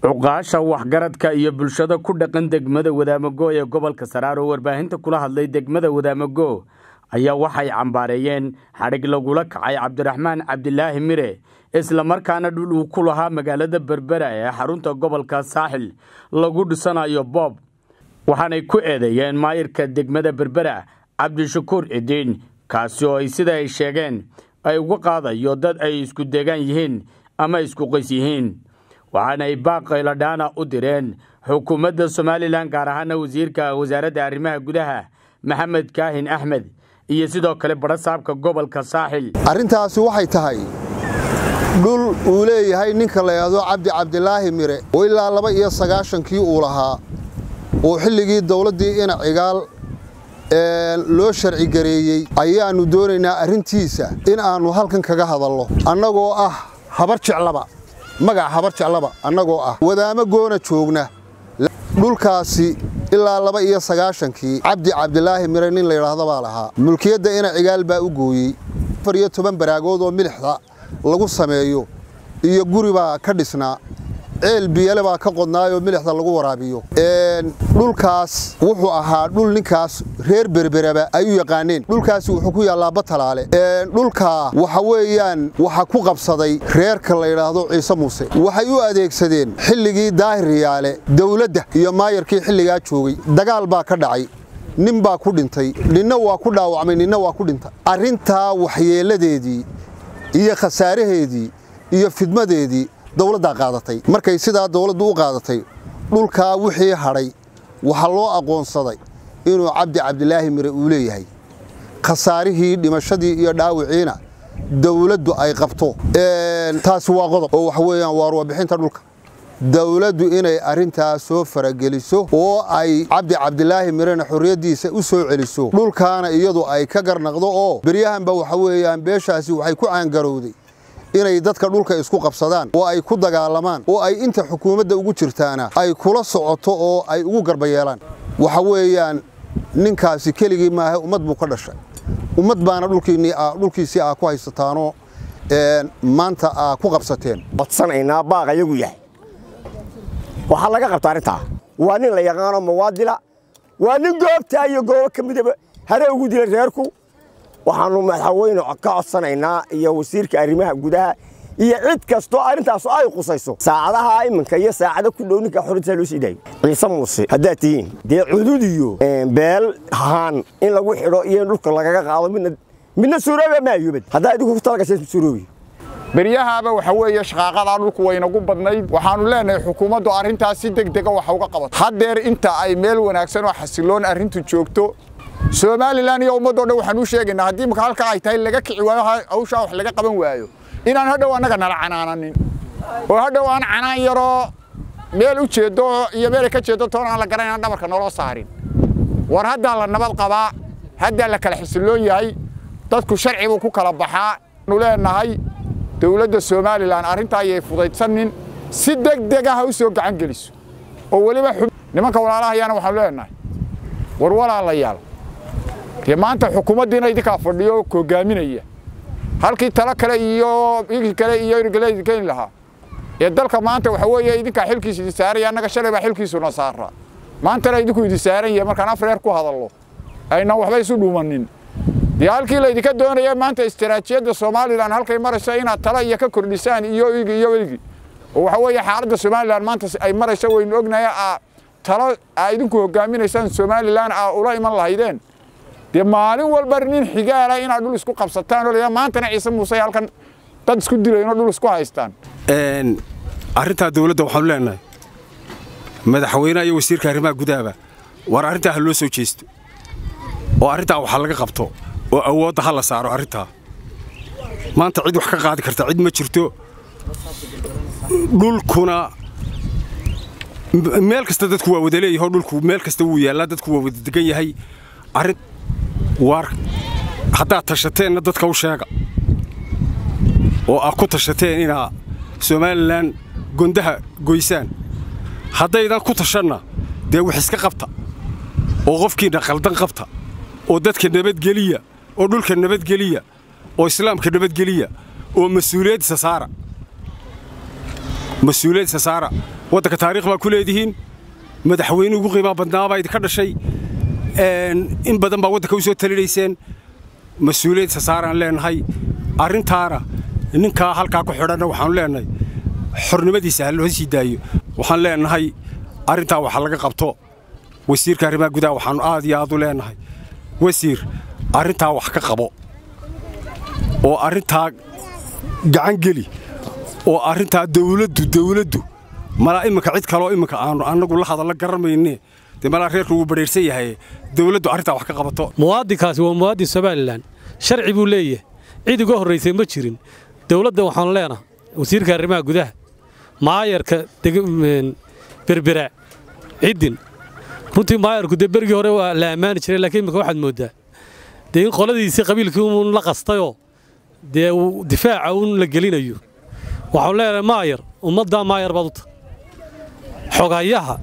cuqaasha waxgaradka iyo bulshada ku dhaqan degmada wadaamago ee gobolka saraar oo warbaahinta kula hadlay degmada wadaamago ayaa waxay cambaareeyeen xadhig lagula kacay cabdiraxmaan cabdilaahi mire islamarkaana dhul uu ku lahaa magaalada berbera ee xarunta gobolka saaxil lagu dhisanayo boob waxaanay ku eedeeyeen maayirka degmada berbera cabdishakuur cidiin kaasi oo ay sida ay sheegeen ay uga qaadayo dad ay isku deegaan yihiin ama isku qays yihiin waxaanay baaqayladhaana u direen xukuumadda somalilan gaar ahaana wasiirka wasaaradda arrimaha gudaha maxamed kaahin axmed iyo sidoo kale badhasaabka gobolka saaxil arrintaasi waxay tahay dhul uu leeyahay ninka la yidhaahdo cabdi cabdilaahi mire oo ilaa laba iyo sagaashankii uu lahaa oo xilligii dawladdii ina cigaal loo sharci gareeyey ayaannu doonaynaa arrintiisa in aannu halkan kaga hadalno annagoo ah habar jeclaba magac habar jeclaba annagoo ah wadaamo goona joogna dhulkaasi ilaa laba iyo sagaashankii cabdi cabdilaahi mire nin layidhaahdo baa lahaa mulkiyadda ina cigaal baa u gooyey afar iyo toban baraagood oo milixda lagu sameeyo iyo guri baa ka dhisnaa ceel biyale baa ka qodnaayoo milixda lagu waraabiyo dhulkaas wuxuu ahaa dhul ninkaas reer berberaba ay u yaqaaneen dhulkaasi wuxuu ku yaallaa batalaale dhulkaa waxa weeyaan waxa ku qabsaday reerka la yidhaahdo ciise muuse waxay u adeegsadeen xilligii daahiriyaale dawladda iyo maayarkii xilligaa joogay dagaal baa ka dhacay nin baa ku dhintay ninna waa ku dhaawacmay ninna waa ku dhintay arrintaa waxyeelladeedii iyo khasaaraheedii iyo fidmadeedii dawladdaa qaadatay markay sidaa dawladdu u qaadatay dhulkaa wixii hadhay waxaa loo aqoonsaday inuu cabdi cabdilaahi mire uu leeyahay khasaarihii dhimashadii iyo dhaawiciina dawladdu ay qabto taasi waa qodob oo waxa weeyaan waa ruwabixinta dhulka dawladdu inay arrintaa soo farageliso oo ay cabdi cabdilaahi mirena xorriyaddiisa u soo celiso dhulkaana iyadu ay ka garnaqdo oo beryahanba waxa weeyaan beeshaasi waxay ku caangarowday inay dadka dhulka isku qabsadaan oo ay ku dagaalamaan oo ay inta xukuumadda ugu jirtaana ay kula socoto oo ay ugu garba yeelaan waxa weeyaan ninkaasi keligii maaha ummad buu ka dhashay ummad baana dhulkiisii aa ku haysataanoo maanta aa ku qabsateen codsanaynaa baaq ayagu yahay waxaa laga qabta arrintaa waa nin la yaqaano mawaadila waa nin goobtaa iyo goobo ka midaba hare ugu dila reerku waxaannu madaxweyne ka codsanaynaa iyo wasiirka arrimaha gudaha iyo cid kastoo arrintaas ay qusayso saacadaha iminka iyo saacado ku dhow ninka xorintaa loo sii daayo ciise muuse haddaad tihiin dee cudud iyo beel haan in lagu xidho iyo in dhulka lagaga qaado midna midna suurooba maayubad haddaa idinku ku talagashay suuroobi beryahaaba waxa weeye shaqaaqadaa dhulku waynagu badnayd waxaannu leenahay xukuumaddu arrintaas si degdega waxa uga qabato haddeer inta ay meel wanaagsan oo xasiloon arrintu joogto somalilan iyo ummaddoo dhan waxaan u sheegaynaa haddii marka halkaa ay tahay laga kici waayo hawshaa wax laga qaban waayo inaan hadhow annaga nala canaananin oo hadhow aan canaan yaroo meel u jeeddo iyo meelay ka jeeddo toon aan la garanayna dhabarka naloo saarin war haddaa la nabad qabaa haddaa la kala xisiloon yahay dadku sharci buu ku kala baxaa nu leenahay dowladda somalilan arrintaa ayay fudaydsanin si degdega ha u soo gacan geliso oo weliba nimanka walaalahayaana waxaanu leenahay war walaalayaal dee maanta xukuumaddiina idinkaa fadhiyo hogaaminaya halkii talo kale iyo igii kale iyo irgale keeni lahaa ee dalka maanta waxa weeye idinkaa xilkiisa idin saaraya annaga shalay baa xilkiisuna saara maantana idinku idin saaran yahay markaan afreer ku hadallo aynan waxba isu dhuumanin dee halkii laydinka doonaya maanta istaraatiijiyadda somalilan halkay marayso inaad talo iyo ka kordhisaan iyo igi iyo igi oo waxa weeye xaaladda somalilan maanta ay marayso waynu ognahay aa talo aa idinku hogaaminaysaan somalilan aa ula iman lahaydeen dee maalin walba nin xigaala inaad dhul isku qabsataan oo maantana ciise muuse halkan dad isku dilayno dhul isku haystaan arrintaa dawladda waxaanu leenahay madaxweynaha iyo wasiirka arrimaha gudahaba war arrintaa ha loo soo jeesto oo arrintaa waxa laga qabto oo awoodda ha la saaro arrintaa maanta cid wax ka qaadi karta cid ma jirto dhulkuna meel kasta dadku waa wada leeyahay oo dhulku meel kasta wuu yaallaa dadku waa wada degan yahay arrin waar haddaad tashateenna dadka u sheega oo aad ku tashateen inaa somalilan gondaha goysaan haddaydan ku tashanna dee wax iska qabta oo qofkiinna qaldan qabta oo dadka nabadgeliya oo dhulka nabadgeliya oo islaamka nabadgeliya oo mas-uuliyaddiisa saara mas-uuliyaddiisa saara waddanka taariikh baa ku leedihiin madaxweyne ugu qiimaa badnaabaa idinka dhashay in badan baa waddanka u soo talinayseen mas-uuliyadsa saaraan leenahay arrintaana ninkaa halkaa ku xidhanna waxaanu leenahay xornimadiisa ha loo sii daayo waxaan leenahay arrintaa waxa laga qabto wasiirka arrimaha gudaha waxaannu aad iyo aad u leenahay wasiir arrintaa wax ka qabo oo arrintaa gacan geli oo arrintaa dawladdu dawladdu malaa iminka cid kaloo iminka aanu annagu la hadalla garanmayne dee malaa reerku wuu badhayrsan yahay dawladdu arrintaa wax ka qabato muwaadinkaasi waa muwaadin somalilan sharci buu leeyahay cid uga horraysay ma jirin dawladda waxaanu leenahay wasiirka arrimaha gudaha maayarka berbera ciddin runtii maayarku dee bergii hore waa la ammaani jiray laakiin imika waxaad mooddaa dee in qoladiisii qabiilkii uun la qastayoo dee difaaca uun la gelinayo waxaanu leenahay maayar ummaddaa maayar baad u tahay xogayaha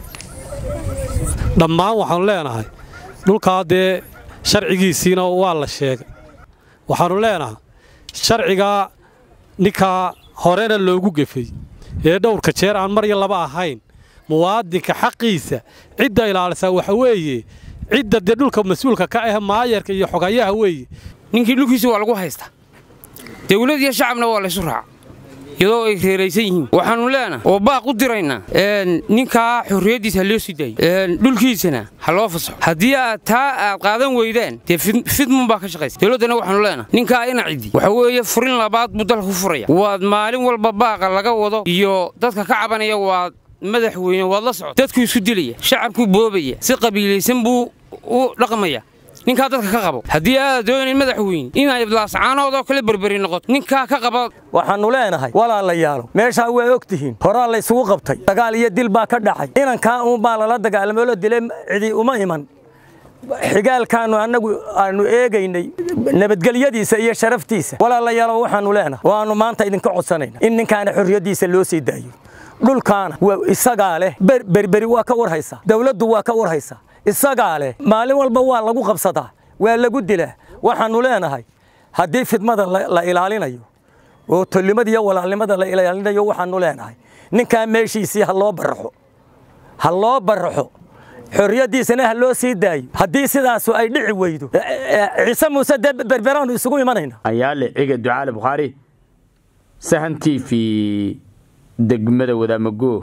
dhammaan waxaanu leenahay dhulkaa dee sharcigiisiina waa la sheegay waxaannu leenahay sharcigaa ninkaa horena loogu gefay ee dhowrka jeer aan mar iyo laba ahayn muwaadinka xaqiisa cidda ilaalisaa waxa weeye cidda dee dhulka mas-uulka ka ah maayarka iyo xogayaha weeye ninkii dhulkiisa waa lagu haystaa dawlad iyo shacabna waa laysu raaca iyadoo ay reeraysan yihiin waxaannu leenahay oo baaq u diraynaa ninkaa xorriyaddiisa ha loo sii daayo dhulkiisana ha loo fasaxo haddii aad taa aad qaadan weydaan dee fidmun baa ka shaqaysa dawladdana waxaannu leenahay ninkaa ina ciddi waxa weeye furin labaad buu dalka ku furaya waad maalin walba baaqa laga wado iyo dadka ka cabanaya waad madaxweyne waad la socota dadkuu isku dilaya shacabkuu boobaya si qabiilaysan buu u dhaqmaya ninkaa dadka ka qabo haddii aad doonayn madaxweyne inay iblaascaanoodoo kale berberi noqoto ninkaa ka qaba waxaannu leenahay walaalayaalo meeshaa waa og tihiin horaa laysugu qabtay dagaal iyo dil baa ka dhacay inankaa uunbaa lala dagaalamay oo la dilay cidi uma iman xigaalkaannu annagu aanu eegaynay nabadgelyadiisa iyo sharaftiisa walaalayaalo waxaannu leenahay waannu maanta idinka codsanayna in ninkaana xorriyaddiisa loo sii daayo dhulkaana isagaa leh berberi waa ka warhaysaa dawladdu waa ka warhaysaa isagaa leh maalin walba waa lagu qabsadaa waa lagu dilaa waxaannu leenahay haddii fidmada la ilaalinayo oo tollimada iyo walaalnimada la ilaalinayo waxaannu leenahay ninkaa meeshiisii ha loo baraxo ha loo baraxo xorriyaddiisana ha loo sii daayo haddii sidaasu ay dhici weydo ciise muuse dee berberaannu isugu imanayna ayaale ciga ducaale bukhaari sahan t v degmada wadaamago